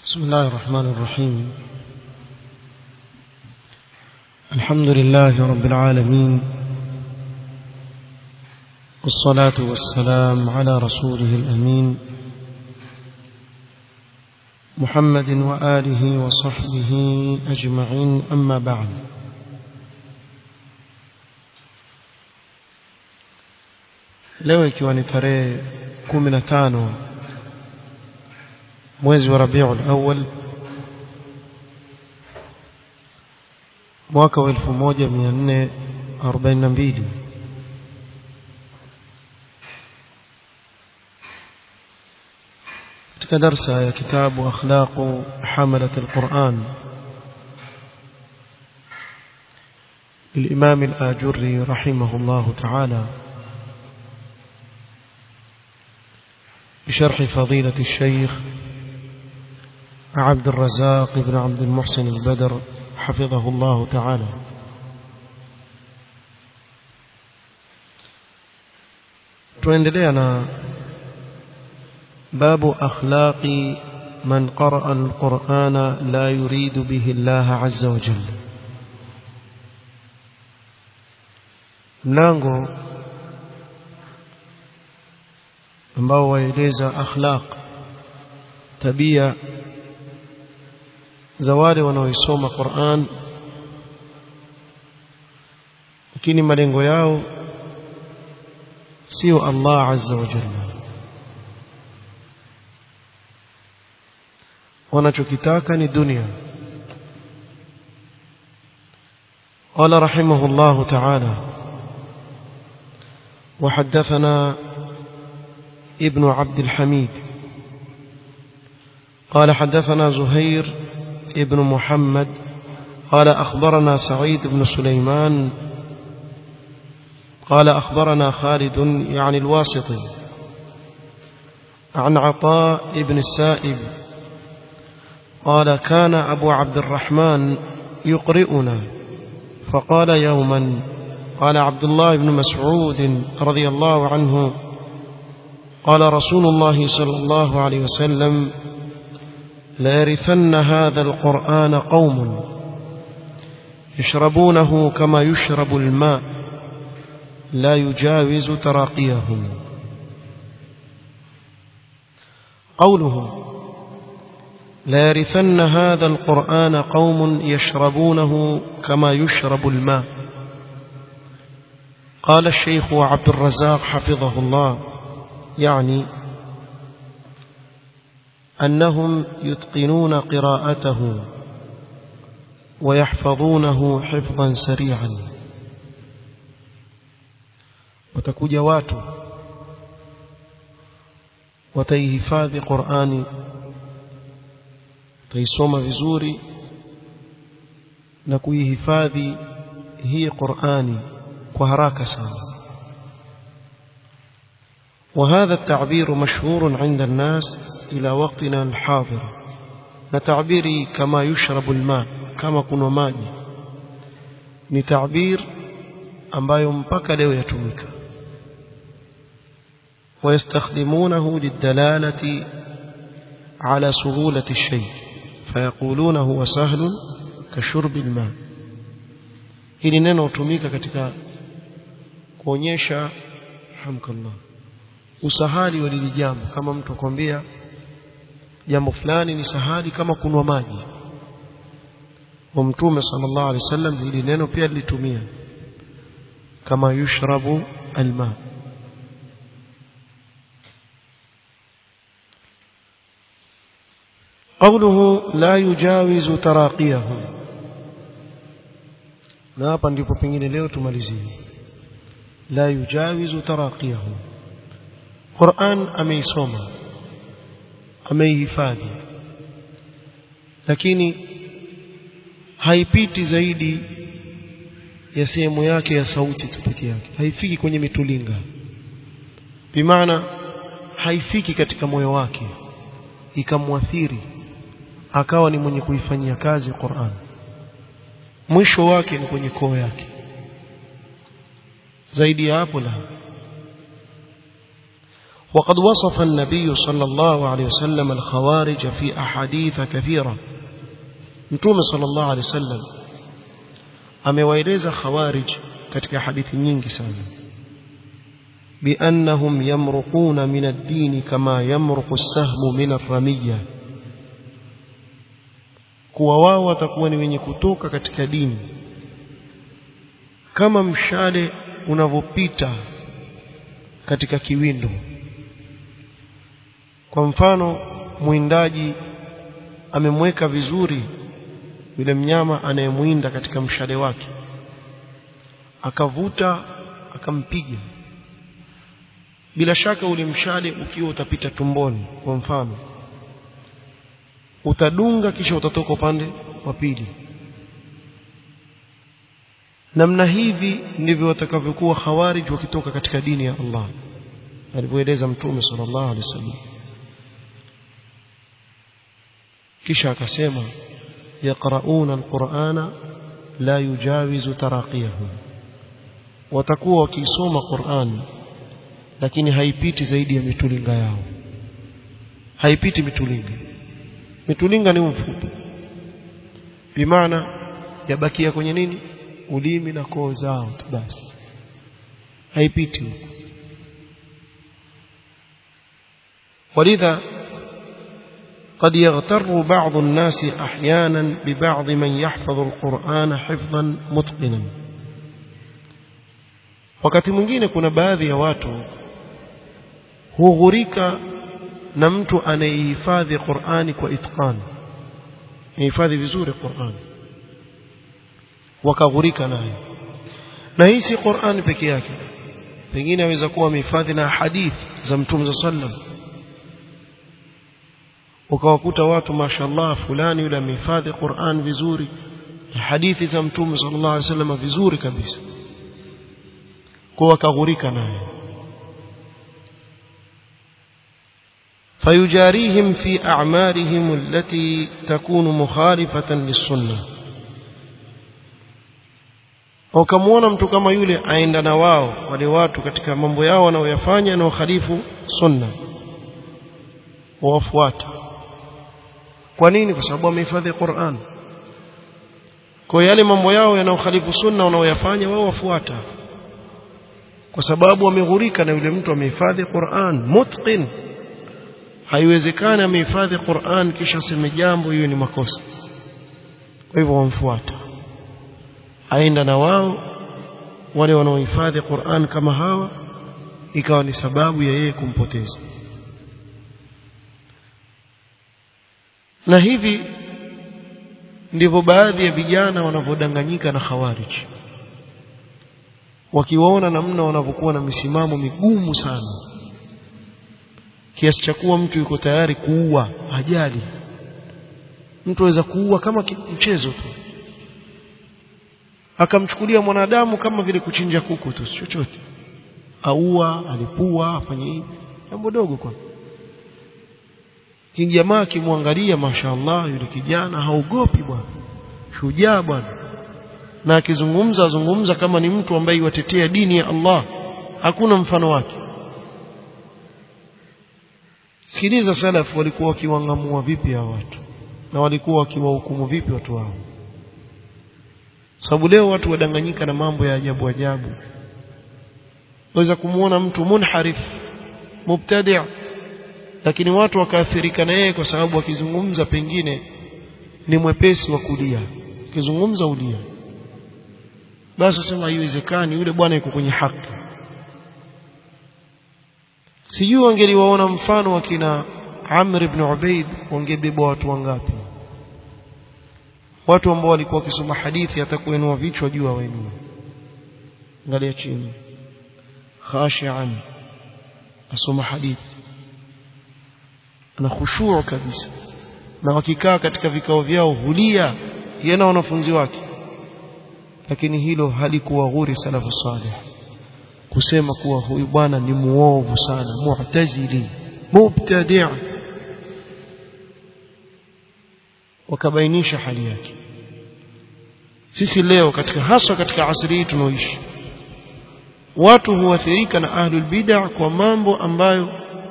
بسم الله الرحمن الرحيم الحمد لله رب العالمين والصلاة والسلام على رسوله الأمين محمد وآله وصحبه أجمعين أما بعد leo ikiwa ni tarehe 15 mwezi wa Rabiul Awwal mwaka wa 1442 katika darsa ya kitabu akhlaqu hamalat alquran للإمام الآجري رحمه الله تعالى بشرح فضيلة الشيخ عبد الرزاق بن عبد المحسن البدر حفظه الله تعالى tuendelea باب أخلاق من قرأ القرآن لا يريد به الله عز وجل mlango ambao waeleza akhlaq tabia za wale wanaoisoma Qur'an lakini malengo yao sio Allah azza wa jalla wanachokitaka ni dunia قال رحمه الله تعالى وحدثنا ابن عبد الحميد قال حدثنا زهير ابن محمد قال أخبرنا سعيد بن سليمان قال أخبرنا خالد يعني الواسطي عن عطاء بن السائب قال كان أبو عبد الرحمن يقرئنا فقال يوما قال عبد الله بن مسعود رضي الله عنه قال رسول الله صلى الله عليه وسلم ليرثن هذا القرآن قوم يشربونه كما يشرب الماء لا يجاوز تراقيهم قوله ليرثن هذا القرآن قوم يشربونه كما يشرب الماء قال الشيخ عبد الرزاق حفظه الله يعني أنهم يتقنون قراءته ويحفظونه حفظا سريعا watakuja watu wataihifadhi Qur'ani wataisoma vizuri na kuihifadhi hii Qur'ani kwa haraka sana وهذا التعبير مشهور عند الناس إلى وقتنا الحاضر نتعبيري كما يشرب الماء كما كنا maji ni تعبير ambayo mpaka leo yatumika ويستخدمونه للدلالة على سهولة الشيء فيقولون هو سهل كشرب الماء hili neno hutumika katika kuonyesha hamkallah usahali wa lili jambo kama mtu akwambia jambo fulani ni sahali kama kunwa maji wa mtume sallallahu alaihi wasallam hili neno pia lilitumia kama yushrabu alma قوله لا يجاوز تراقيهم na hapa ndipo pengine leo tumalizie la yujawizu taraqiyahum Qur'an ameisoma ameihifadhi lakini haipiti zaidi ya sehemu yake ya sauti tu peke yake haifiki kwenye mitulinga bimaana haifiki katika moyo wake ikamwathiri akawa ni mwenye kuifanyia kazi Qur'an mwisho wake ni kwenye koo yake zaidi ya hapo la وقد وصف النبي صلى الله عليه وسلم الخوارج في أحاديث كثيرة نتوم صلى الله عليه وسلم amewaeleza khawarij katika hadithi nyingi sana بأنهم يمرقون من الدين كما يمرق السهم من الرمية kuwa wao watakuwa ni wenye kutoka katika dini kama mshale unavyopita katika kiwindo kwa mfano mwindaji amemweka vizuri yule mnyama anayemwinda katika mshale wake akavuta akampiga bila shaka ule mshale ukiwa utapita tumboni kwa mfano utadunga kisha utatoka upande wa pili namna hivi ndivyo watakavyokuwa khawarij wakitoka katika dini ya Allah alivyoeleza mtume sallallahu alaihi wasallam kisha akasema yaqrauna alqur'ana la yujawizu taraqiyahum watakuwa wakisoma Qur'an lakini haipiti zaidi ya mitulinga yao haipiti mitulinga mitulinga ni mfupi bimaana yabakia kwenye nini ulimi na koo zao tu basi haipiti huko ولذا قد يغتر بعض الناس احيانا ببعض من يحفظ القرآن حفظا متقنا wakati mwingine kuna baadhi ya watu hughurika na mtu anayehifadhi Qur'ani kwa itqan hifadhi vizuri Qur'ani wakaghurika naye na hii si Qur'an peke yake pengine aweza kuwa amehifadhi na hadith za Mtume sallam ukawakuta watu mashallah fulani yule amehifadhi Qur'an vizuri na hadithi za Mtume sallallahu alaihi wasallam vizuri kabisa kwa wakaghurika naye فيجاريهم في أعمالهم التي تكون مخالفة للسنة ukamwona mtu kama yule aenda na wao wale watu katika mambo yao wanaoyafanya na ukhalifu sunna wawafuata kwa nini kwa sababu wamehifadhi Qur'an kwa yale mambo yao yanayokhalifu sunna wanaoyafanya wao wafuata kwa sababu wameghurika na yule mtu amehifadhi Qur'an mutqin haiwezekani amehifadhi Qur'an kisha aseme jambo hiyo ni makosa kwa hivyo wamfuata aenda na wao wale wanaohifadhi Qur'an kama hawa ikawa ni sababu ya yeye kumpoteza na hivi ndivyo baadhi ya vijana wanavyodanganyika na khawarij wakiwaona namna wanavyokuwa na misimamo migumu sana kiasi cha kuwa mtu yuko tayari kuua ajali mtu aweza kuua kama mchezo tu akamchukulia mwanadamu kama vile kuchinja kuku tu chochote aua alipua afanye hivi jambo dogo kwa kijamaa akimwangalia mashaallah yule kijana haogopi bwana shujaa bwana na akizungumza azungumza kama ni mtu ambaye yuatetea dini ya Allah hakuna mfano wake sikiliza salaf walikuwa wakiwangamua vipi hao watu na walikuwa wakiwahukumu vipi watu wao sababu leo watu wadanganyika na mambo ya ajabu ajabu waweza kumuona mtu munharif mubtadi' lakini watu wakaathirika na yeye kwa sababu akizungumza pengine ni mwepesi wa kulia akizungumza ulia basi sema haiwezekani yule bwana yuko kwenye haki sijui wangeliwaona mfano wakina Amr ibn Ubaid wangebeba watu wangapi watu ambao walikuwa wakisoma hadithi hata kuinua vichwa juu wainua angalia chini khashian asoma hadithi ana khushuu kabisa na wakikaa katika vikao vyao hulia yeye na wanafunzi wake lakini hilo halikuwa ghuri salafu salih kusema kuwa huyu bwana ni muovu sana mu'tazili mubtadi' wakabainisha hali yake sisi leo katika haswa katika asri hii tunaoishi watu huathirika na ahlul bid'ah kwa mambo ambayo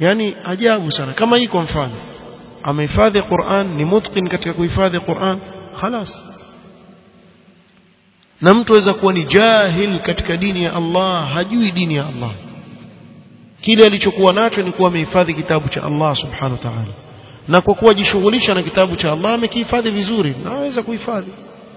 yani ajabu sana kama hii kwa mfano amehifadhi Qur'an ni mutqin katika kuhifadhi Qur'an خلاص na mtu aweza kuwa ni jahil katika dini ya Allah hajui dini ya Allah kile alichokuwa nacho ni kuwa amehifadhi kitabu cha Allah subhanahu wa ta'ala na kwa kuwa jishughulisha na kitabu cha Allah amekihifadhi vizuri na aweza kuhifadhi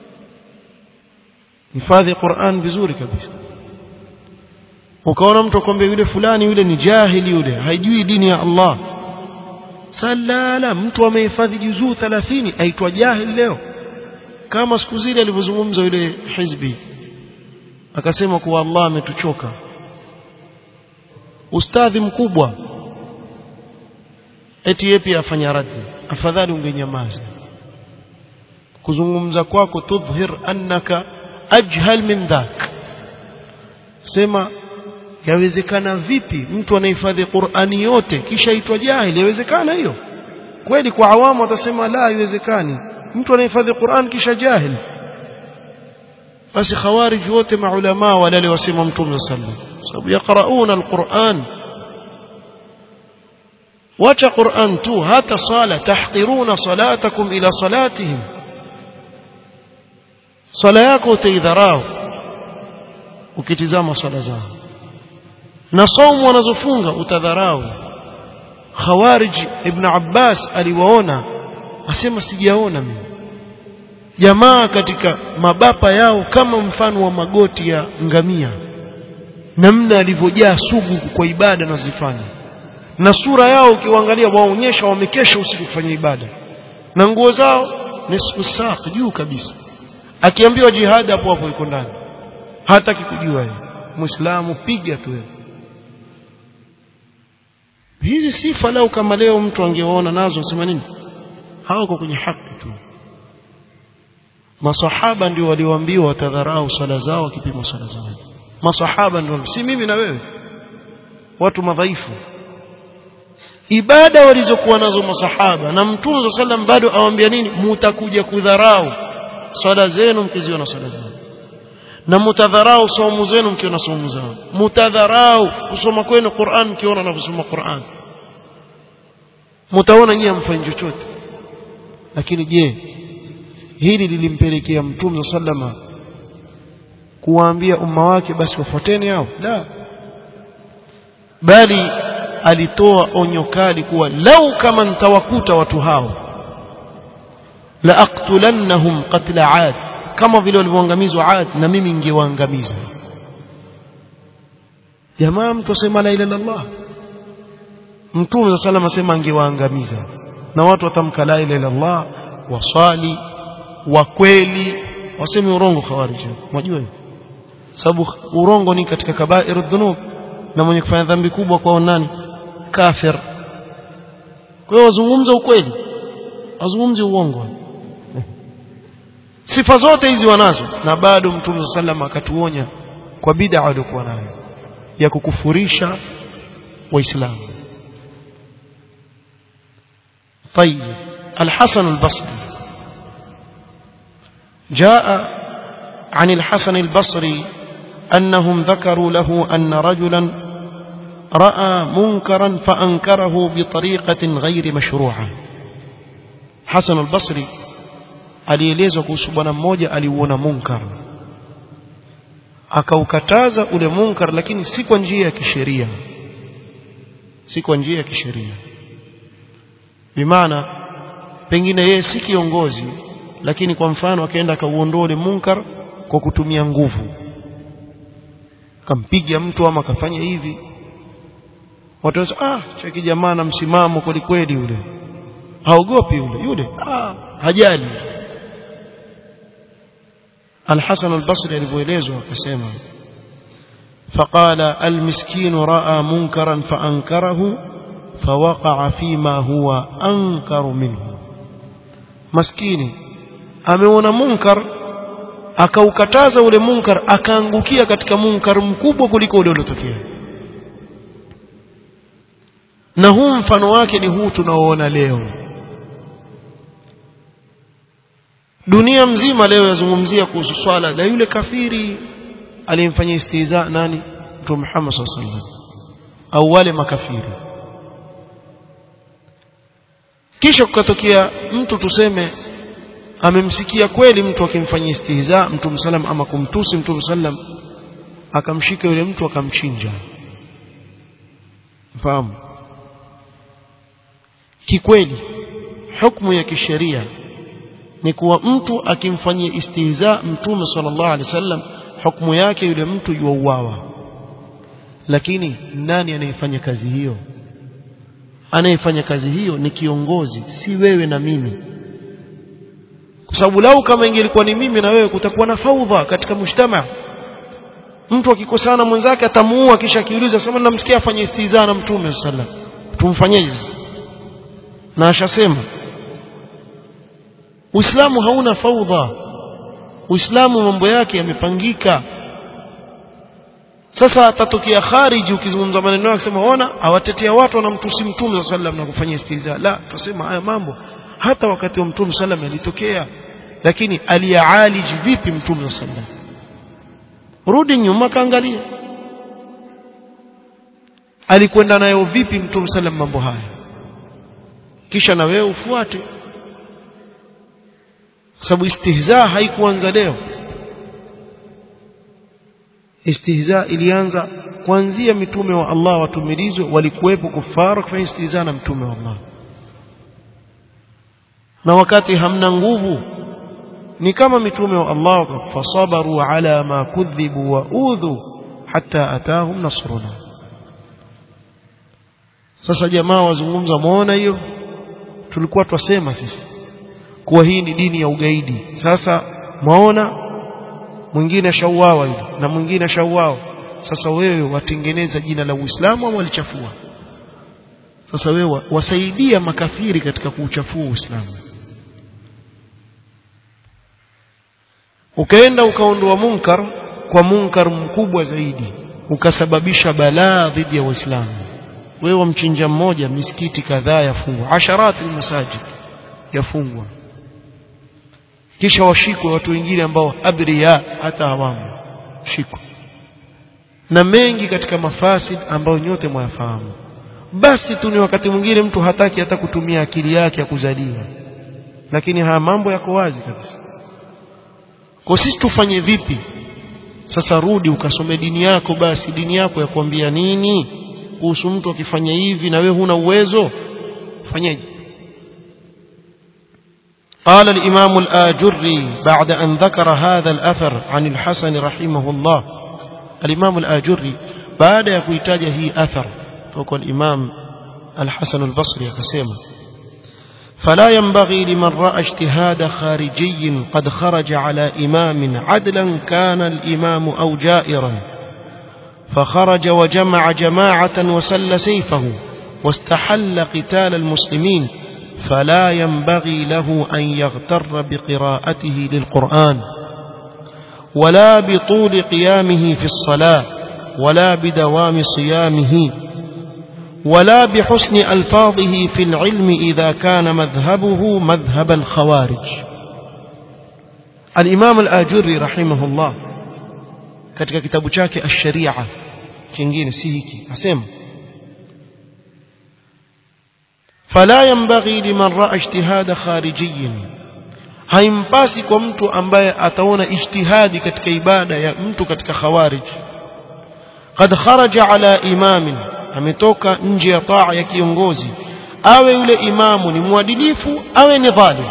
hifadhi Qur'an vizuri kabisa ukaona mtu akwambia yule fulani yule ni jahili yule haijui dini ya Allah salala mtu amehifadhi juzuu 30 aitwa jahil leo kama siku zile alivyozungumza yule hizbi akasema kuwa Allah ametuchoka ustadhi mkubwa eti yeye pia afanya raddi afadhali ungenyamaza kuzungumza kwako tudhhir annaka ajhal min dhak sema yawezekana vipi mtu anahifadhi Qur'ani yote kisha aitwa jahili yawezekana hiyo kweli kwa awamu watasema la haiwezekani mtu anahifadhi Qur'an kisha jahil basi khawarij wote maulama wale wasema mtume sallallahu sababu yaqrauna alquran wacha Qur'an tu hata sala tahqiruna salatakum ila salatihim sala yako utaidharau ukitizama swala zao na saumu wanazofunga utadharau khawarij ibn abbas aliwaona asema sijaona mimi jamaa katika mabapa yao kama mfano wa magoti ya ngamia namna alivyojaa sugu kwa ibada nazifanya na sura yao ukiwaangalia waonyesha wamekesha usiku kufanya ibada na nguo zao nisfu saq juu kabisa akiambiwa jihad hapo hapo iko ndani hataki kujua yeye muislamu piga tu hizi sifa lau kama leo mtu angeona nazo sema nini hawako kwenye haki tu masahaba ndio walioambiwa watadharau sala zao wakipima sala zao masahaba ndio si mimi na wewe watu madhaifu ibada walizokuwa nazo masahaba na mtume sallam bado awaambia nini mutakuja kudharau swala zenu mkiziona swala zao na mutadharau saumu zenu mkiona saumu zao mutadharau kusoma kwenu Qur'an mkiona na kusoma Qur'an mtaona nyinyi mfanye chochote lakini je hili lilimpelekea mtume sallama kuwaambia umma wake basi wafuateni hao la bali alitoa onyo kali kuwa lau kama nitawakuta watu hao la aqtulannahum qatla aad kama vile walivyoangamizwa aad na mimi ningewaangamiza jamaa mtu asema la ilaha illallah mtume sallallahu asema angewaangamiza na watu watamka la ilaha illallah wasali wa kweli waseme urongo khawarij unajua hiyo sababu urongo ni katika kabairu dhunub na mwenye kufanya dhambi kubwa kwa nani kafir kwa hiyo wazungumza ukweli wazungumzi uongo sifa zote hizi wanazo na bado mtume sallam akatuonya kwa bid'a waliokuwa nayo ya kukufurisha waislamu طيب الحسن البصري جاء عن الحسن البصري أنهم ذكروا له أن رجلا رأى منكرا فأنكره بطريقة غير مشروعة حسن البصري alielezwa kuhusu bwana mmoja aliuona munkar akaukataza ule munkar lakini si kwa njia ya kisheria si kwa njia ya kisheria bimaana pengine yeye si kiongozi lakini kwa mfano akaenda akauondoa ule munkar kwa kutumia nguvu kampiga mtu ama akafanya hivi watu wasema ah cheki jamaa na msimamo kweli kweli yule haogopi yule yule ah hajali الحسن البصري alivyoelezwa akasema فقال المسكين راى منكرا فانكره فوقع فيما هو انكر منه maskini ameona munkar akaukataza ule munkar akaangukia katika munkar mkubwa kuliko ule uliotokea na huu mfano wake ni huu tunaoona leo dunia mzima leo yazungumzia kuhusu swala la yule kafiri aliyemfanyia istiza nani mtume Muhammad sallallahu alaihi wasallam au wale makafiri kisha kukatokea mtu tuseme amemsikia kweli mtu akimfanyia istihza mtume sallam ama kumtusi mtume sallam akamshika yule mtu akamchinja fahamu kikweli hukumu ya kisheria ni kuwa mtu akimfanyia istihza mtume sallallahu alaihi wasallam hukumu yake yule mtu yuauawa lakini nani anayefanya kazi hiyo anayefanya kazi hiyo ni kiongozi si wewe na mimi kwa sababu lau kama ingelikuwa ni mimi na wewe kutakuwa na faudha katika mshtama mtu akikosana mwenzake atamuua kisha akiuliza sema namsikia afanye istihza na mtume sallallahu tumfanyeje na ashasema Uislamu hauna faudha Uislamu mambo yake yamepangika sasa atatokea khariji ukizungumza maneno yake sema ona awatetea watu wanamtusi mtume sallam na kufanya istiza la tusema haya mambo hata wakati wa mtume sallam yalitokea lakini aliyaaliji vipi mtume sallam rudi nyuma kaangalia alikwenda nayo vipi mtume sallam mambo haya kisha na wewe ufuate kwa sababu istihza haikuanza leo istihza ilianza kuanzia mitume wa Allah watumilizwe walikuwepo kufara kufanya istihza na mtume wa Allah na wakati hamna nguvu ni kama mitume wa Allah fasabaru ala ma kudhibu wa udhu hatta atahum nasruna sasa jamaa wazungumza muona hiyo tulikuwa twasema sisi kuwa hii ni dini ya ugaidi sasa mwaona mwingine shauawa yule na mwingine shauawa sasa wewe watengeneza jina la Uislamu au walichafua sasa wewe wasaidia makafiri katika kuuchafua Uislamu ukaenda ukaondoa munkar kwa munkar mkubwa zaidi ukasababisha balaa dhidi ya Waislamu wewe wamchinja mmoja misikiti kadhaa yafungwa asharati masajid yafungwa kisha washikwe watu wengine ambao abriya hata hawamo shikwa na mengi katika mafasid ambayo nyote mwayafahamu basi tu ni wakati mwingine mtu hataki hata kutumia akili yake ya kuzaliwa lakini haya mambo yako wazi kabisa kwa sisi tufanye vipi sasa rudi ukasome dini yako basi dini yako ya kuambia nini kuhusu mtu akifanya hivi na wewe huna uwezo fanyeje قال الإمام الآجري بعد أن ذكر هذا الأثر عن الحسن رحمه الله الإمام الآجري بعد يكويتاج هي أثر فقال الإمام الحسن البصري كسيما فلا ينبغي لمن رأى اجتهاد خارجي قد خرج على إمام عدلا كان الإمام أو جائرا فخرج وجمع جماعة وسل سيفه واستحل قتال المسلمين فلا ينبغي له أن يغتر بقراءته للقرآن ولا بطول قيامه في الصلاة ولا بدوام صيامه ولا بحسن ألفاظه في العلم إذا كان مذهبه مذهب الخوارج الإمام الآجري رحمه الله katika kitabu chake ash-sharia kingine si hiki asema fala yanbaghi liman ra'a ijtihada kharijiyyin haimpasi kwa mtu ambaye ataona ijtihadi katika ibada ya mtu katika khawarij qad kharaja ala imamin ametoka nje ya taa ya kiongozi awe yule imamu ni mwadilifu awe ni dhalim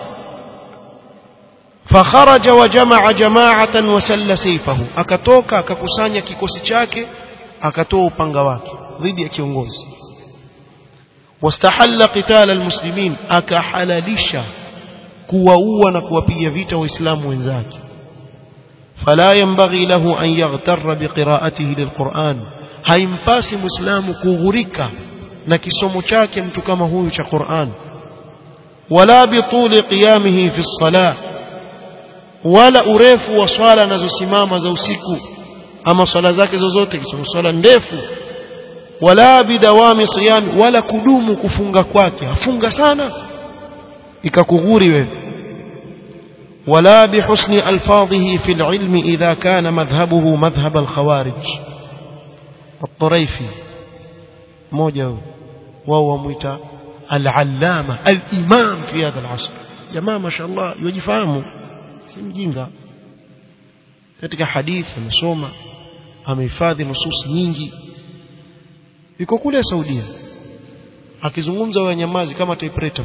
fakharaja wa jamaa jamaatan wasalla sayfahu akatoka akakusanya kikosi chake akatoa upanga wake dhidi ya kiongozi wastahalla qitala almuslimin akahalalisha kuwaua na kuwapiga vita waislamu wenzake fala yanbaghi lahu an yaghtarra biqira'atihi lilquran haimpasi muislamu kughurika na kisomo chake mtu kama huyu cha Qur'an wala bituli qiyamihi fi salah wala urefu wa swala anazosimama za usiku ama swala zake zozote kisomo swala ndefu wala bidawami siyami wala kudumu kufunga kwake afunga sana ikakughuri wewe ولا بحسن ألفاظه في العلم إذا كان مذهبه مذهب الخوارج الطريفي موجه وهو ميتا al-allama al-imam fi hadha al-asr jamaa mashallah yajifahamu si mjinga katika hadithi amesoma amehifadhi nusus nyingi yuko kule Saudia akizungumza wa nyamazi kama typewriter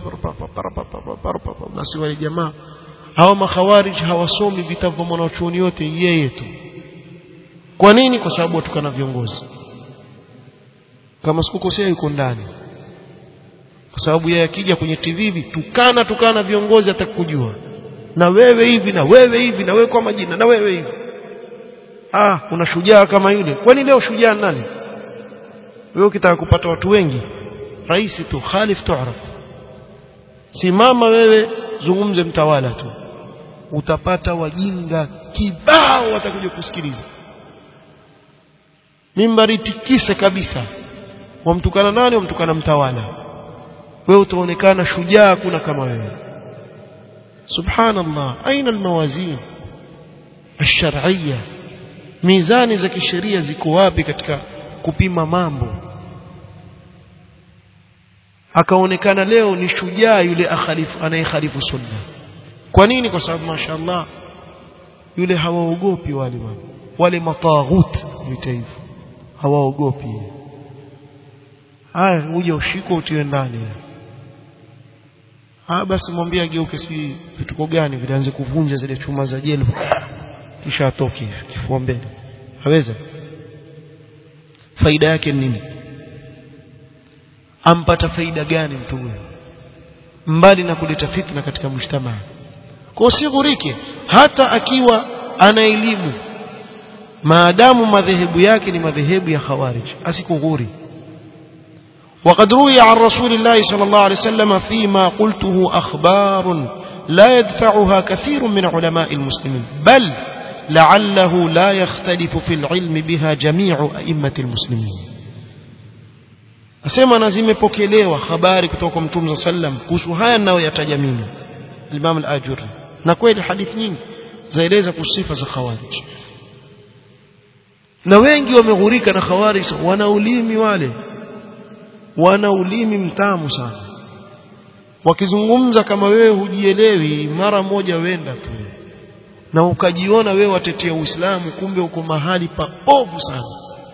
basi wale jamaa hawa makhawarij hawasomi vitabu vya mwanachuoni yote yeye tu kwa nini kwa sababu watukana viongozi kama sikukosea yuko ndani kwa sababu yeye akija kwenye TV hivi tukana tukana viongozi atakujua na wewe hivi na wewe hivi na wewe kwa majina na wewe hivi ah una shujaa kama yule kwani leo shujaa nani wewe ukitaka kupata watu wengi rais tu khalif tuaraf simama wewe zungumze mtawala tu utapata wajinga kibao watakuja kusikiliza mimbari tikise kabisa wamtukana nani wamtukana mtawala wewe utaonekana shujaa kuna kama wewe subhanallah aina almawazin الشرعيه mizani za kisheria ziko wapi katika kupima mambo akaonekana leo ni shujaa yule akhalifu anayekhalifu sunna kwa nini kwa sababu mashaallah yule hawaogopi wale wale mataghut vitaifu hawaogopi haya uje ushiko utiwe ndani ah basi mwambie ageuke si vituko gani vilianze kuvunja zile chuma za jelo kisha atoke kifua mbele haweza faida yake nini ampata faida gani mtu huyo mbali na kuleta fitna katika mshtama kwa usighurike hata akiwa ana elimu maadamu madhehebu yake ni madhehebu ya khawarij asikughuri وقد روي عن رسول الله صلى الله عليه وسلم فيما قلته أخبار لا يدفعها كثير من علماء المسلمين بل لعله لا يختلف في العلم بها جميع أئمة المسلمين asema na zimepokelewa habari kutoka kwa mtume sallam kuhusu haya ninayoyataja mimi Imam al-Ajuri na kweli hadithi nyingi zaeleza kuhusu sifa za khawarij na wengi wameghurika na khawarij wana ulimi wale wana ulimi mtamu sana wakizungumza kama wewe hujielewi mara moja wenda tu na ukajiona wewe watetea Uislamu kumbe uko mahali paovu sana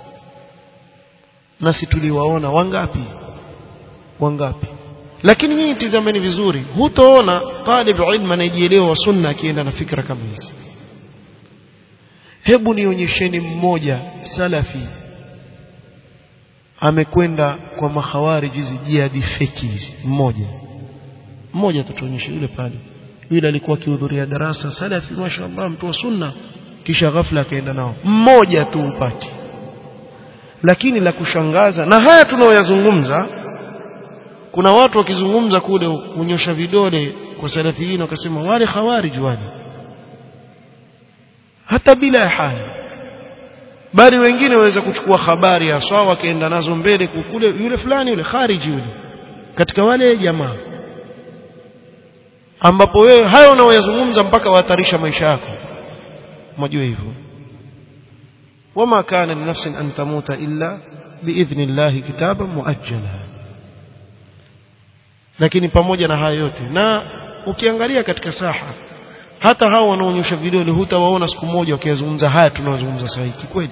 nasi tuliwaona wangapi wangapi lakini nyinyi tizameni vizuri hutoona talib ilmu anayejielewa wa sunna akienda na fikra kama hizi hebu nionyesheni mmoja salafi amekwenda kwa makhawarij hizi jihadi feki hizi mmoja mmoja tutuonyeshe yule pale yule alikuwa akihudhuria darasa salafi mashaallah mtu wa sunna kisha ghafla akaenda nao mmoja tu upati lakini la kushangaza na haya tunaoyazungumza kuna watu wakizungumza kule unyosha vidole kwa salafiyin wakasema wale khawarij wale hata bila ya haya bali wengine waweza kuchukua habari haswa wakaenda nazo mbele kule yule fulani yule khariji yule katika wale jamaa ambapo wewe hayo unaoyazungumza mpaka wahatarisha maisha yako mjue hivyo wama kana linafsin an tamuta illa biidhni llahi kitaban muajjala lakini pamoja na hayo yote na ukiangalia katika saha hata hao wanaonyosha vidole hutawaona siku moja wakiyazungumza haya tunayozungumza sasa hivi kweli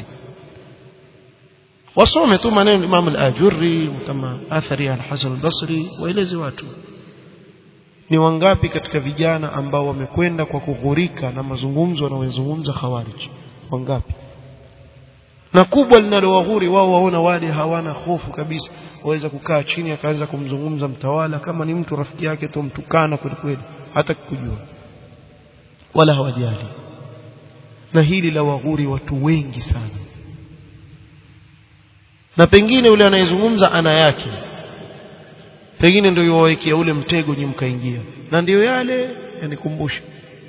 wasome tu maneno Imam al-Ajurri kama athari ya al-Hasan al-Basri waeleze watu ni wangapi katika vijana ambao wamekwenda kwa kughurika na mazungumzo wanayozungumza khawarij wangapi na kubwa linalowaghuri wao waona wale hawana hofu kabisa waweza kukaa chini akaanza kumzungumza mtawala kama ni mtu rafiki yake tu mtukana kweli kweli hata kujua wala hawajali na hili la waghuri watu wengi sana na pengine yule anayezungumza ana yake pengine ndio yuwawekea ule mtego nyi mkaingia na ndiyo yale yanikumbusha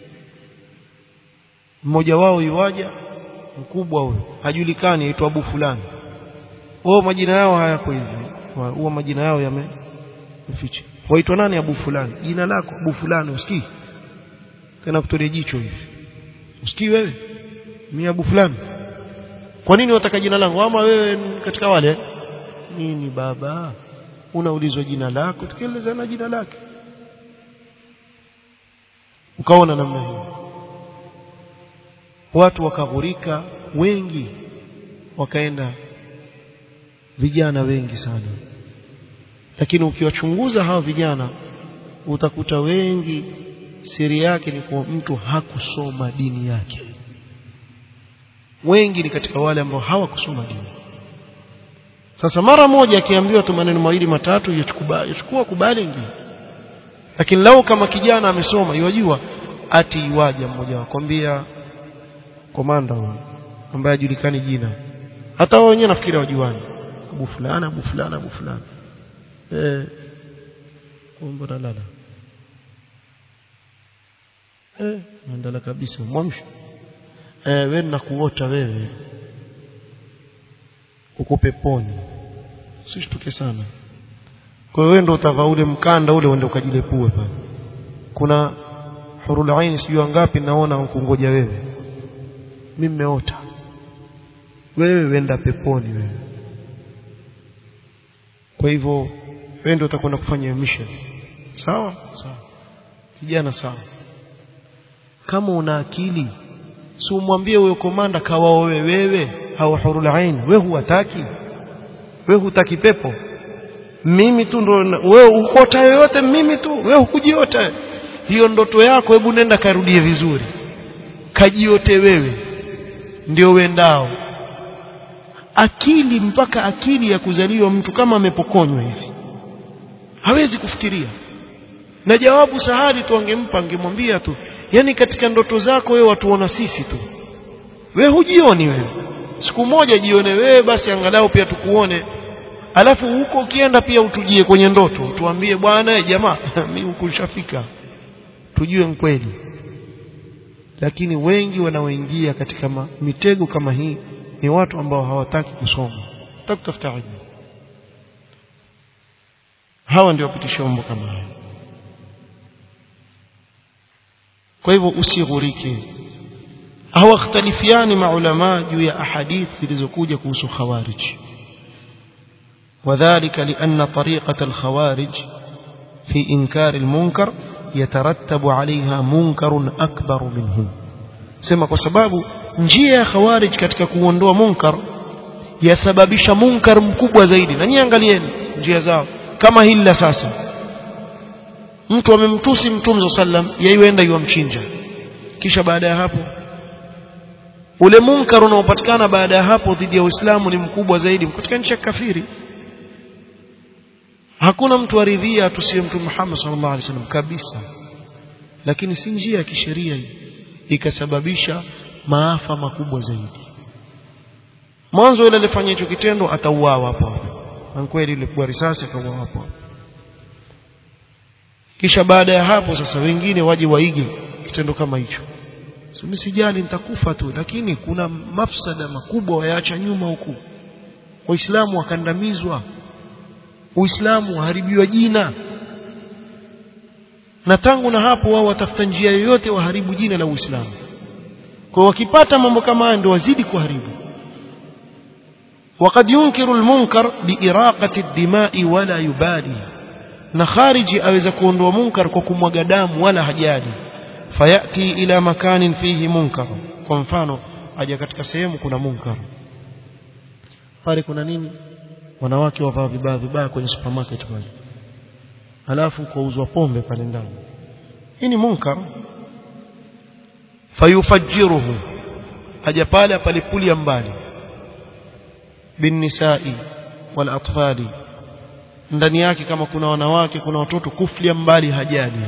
mmoja wao yuwaja mkubwa huyo hajulikani aitwa Abu fulani wao majina yao hayako hivi huwa majina yao yameficha waitwa nani Abu fulani jina lako Abu fulani usikii tena kutolea jicho hivi usikii wewe ni Abu fulani kwa nini wataka jina langu ama wewe katika wale nini baba unaulizwa jina lako tukielezana jina lake ukaona namna hiyo watu wakaghurika wengi wakaenda vijana wengi sana lakini ukiwachunguza hao vijana utakuta wengi siri yake ni kuwa mtu hakusoma dini yake wengi ni katika wale ambao hawakusoma dini sasa mara moja akiambiwa tu maneno mawili matatu yachukua kubali ingia lakini lau kama kijana amesoma yajua ati iwaja mmoja wakwambia komanda huyo ambaye hajulikani jina hata wao wenyewe nafikiri wajuani abu fulani abu fulani abu fulani eh mbona lala eh ndala kabisa mwamsho eh wewe nakuota wewe uko peponi usishtuke sana kwa hiyo wewe ndio utavaa ule mkanda ule uende ukajilepue pale kuna hurul aini sijui ngapi naona ukungoja wewe mimi nimeota wewe wenda peponi wewe kwa hivyo wewe ndio utakwenda kufanya mission sawa sawa kijana sawa kama una akili si umwambie huyo komanda kawaowe wewe au hurul ain wewe huwataki wewe hutaki pepo mimi tu ndo wewe ukota yoyote mimi tu wewe hukujiota hiyo ndoto yako hebu nenda karudie vizuri kajiote wewe ndio wendao akili mpaka akili ya kuzaliwa mtu kama amepokonywa hivi hawezi kufikiria na jawabu sahali tu angempa angemwambia tu yani katika ndoto zako wewe watuona sisi tu wewe hujioni wewe siku moja jione wewe basi angalau pia tukuone alafu huko ukienda pia utujie kwenye ndoto tuambie bwana jamaa mimi huku nishafika tujue kweli lakini wengi wanaoingia katika mitego kama hii ni watu ambao hawataki kusoma hawataki kutafuta ilmu hawa ndio wapitisha mambo kama haya kwa hivyo usighurike hawakhtalifiani maulama juu ya ahadith zilizokuja kuhusu khawarij وذلك لأن طريقة الخوارج في إنكار المنكر يترتب عليها منكر أكبر منه سما kwa sababu njia ya khawarij katika kuondoa munkar yasababisha munkar mkubwa zaidi na nyinyi angalieni njia zao kama hili la sasa mtu amemtusi mtume sallam yaienda yuamchinja kisha baada ya hapo ule munkar unaopatikana baada ya hapo dhidi ya Uislamu ni mkubwa zaidi katika nchi ya kafiri hakuna mtu aridhia atusiwe mtume Muhammad sallallahu alaihi wasallam kabisa lakini si njia ya kisheria hii ikasababisha maafa makubwa zaidi mwanzo yule alifanya hicho kitendo atauawa hapo na kweli ile kwa risasi akauawa hapo kisha baada ya hapo sasa wengine waje waige kitendo kama hicho so, mimi sijali nitakufa tu lakini kuna mafsada makubwa wayaacha nyuma huku waislamu wakandamizwa uislamu waharibiwa jina na tangu na hapo wao watafuta njia yoyote waharibu jina la uislamu kwa wakipata mambo kama haya ndio wazidi kuharibu وقد ينكر المنكر بإراقة الدماء ولا يبالي na khariji aweza kuondoa munkar kwa kumwaga damu wala hajali fayati ila makanin fihi munkar kwa mfano aja katika sehemu kuna munkar pale kuna nini wanawake wavaa vibaya vibaya kwenye supermarket pale halafu kuuzwa pombe pale ndani hii ni munkar fayufajjiruhu aja pale apalipulia mbali binnisai wal atfali ndani yake kama kuna wanawake kuna watoto kuflia mbali hajali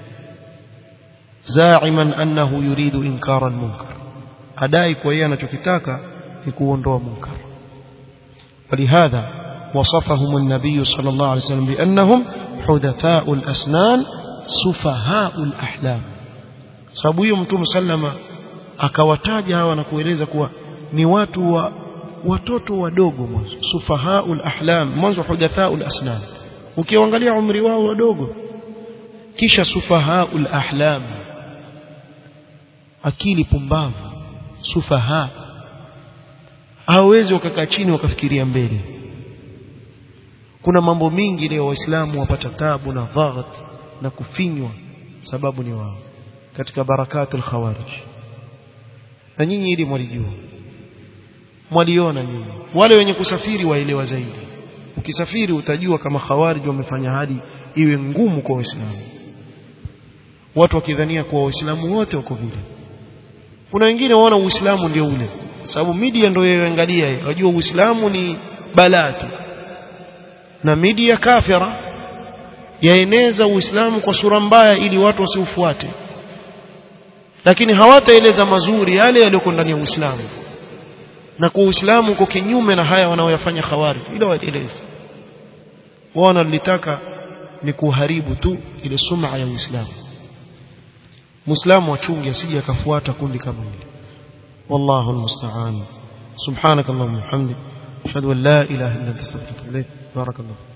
zaiman annahu yuridu inkara almunkar adai kwa yeye anachokitaka ni kuondoa munkar ولهذا وصفهم النبي صلى الله عليه وسلم بأنهم حدثاء الأسنان سفهاء الأحلام sababu hiyo mtume sallama akawataja hawa na kueleza kuwa ni watu wa watoto wadogo mwanzo sufahaul ahlam mwanzo hudathaul asnam ukiangalia umri wao wadogo kisha sufahaul ahlam akili pumbavu sufaha hawezi wakakaa chini wakafikiria mbele kuna mambo mingi leo waislamu wapata tabu na daghat na kufinywa sababu ni wao katika barakatul khawarij na nyinyi ili mwalijua mwaliona nyinyi wale wenye kusafiri waelewa zaidi ukisafiri utajua kama khawarij wamefanya hadi iwe ngumu kwa waislamu watu wakidhania kuwa waislamu wote wako vile kuna wengine waona uislamu ndio ule sababu media ndio yaangalia yeye wajua uislamu ni balaa tu na media kafira yaeneza uislamu kwa sura mbaya ili watu wasiufuate lakini hawataeleza mazuri yale yaliyoko ndani ya uislamu na kwa uislamu uko kinyume na haya wanaoyafanya khawarij ila waeleze wao wanalitaka ni kuharibu tu ile sum'a ya uislamu muislamu achunge asije akafuata kundi kama hili wallahu almusta'an subhanakallahumma wa bihamdik ashhadu an la ilaha illa anta astaghfiruka wa atubu ilayk barakallahu